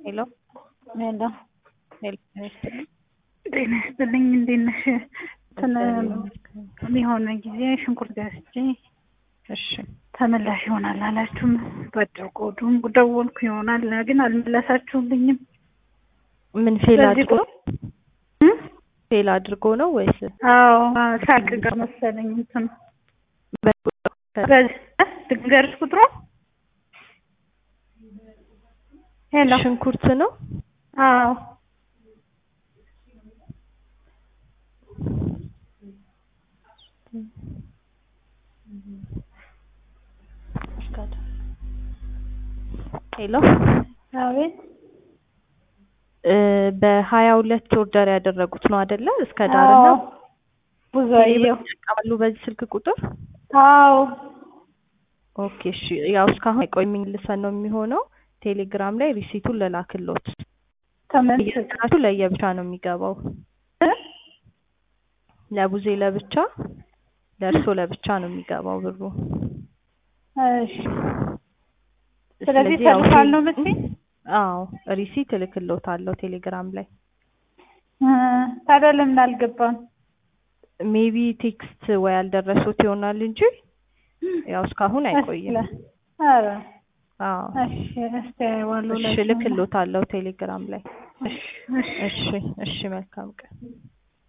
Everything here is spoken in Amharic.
ሄሎ ሄሎ ሄሎ ጤና ይስጥልኝ። ጤና ይስጥልኝ። እንዴት ነሽ? እንትን የሆነ ጊዜ ሽንኩርት ገዝቼ እሺ ተመላሽ ይሆናል አላችሁም። በአጭር ቆዱም ደወልኩ ይሆናል ግን አልመለሳችሁልኝም። ምን ፌል በዚህ አድርጎ ነው? እ? ፌል አድርጎ ነው ወይስ አዎ ሳቅ ጋር መሰለኝ እንትን በዚህ ድንገርሽ ቁጥሩ ሄሎ ሽንኩርት ነው? አዎ ሄሎ አቤት እ በሀያ ሁለት ኦርደር ያደረጉት ነው አይደለ? እስከ ዳር አዎ ነው ብዙአየሁ ይጠቀማሉ በዚህ ስልክ ቁጥር? አዎ ኦኬ እሺ። ያው እስካሁን አይቆይ የሚልሰን ነው የሚሆነው። ቴሌግራም ላይ ሪሲቱን ልላክሎት። ተመልስ እየሰጣችሁ ለየብቻ ነው የሚገባው። ለቡዜ ለብቻ ለእርሶ ለብቻ ነው የሚገባው ብሩ። እሺ ስለዚህ ያው ተልኳል ነው የምትይኝ? አዎ ሪሲት እልክሎታለሁ ቴሌግራም ላይ። እ ታዲያ ለምን አልገባም? ሜቢ ቴክስት ወይ አልደረሱት ይሆናል እንጂ ያው እስካሁን አይቆይም። ኧረ አዎ እሺ እስቲ አየዋለሁ እሺ እላቸዋለሁ። እልክሎታለሁ ቴሌግራም ላይ። እሺ እሺ እሺ እሺ መልካም ቀን።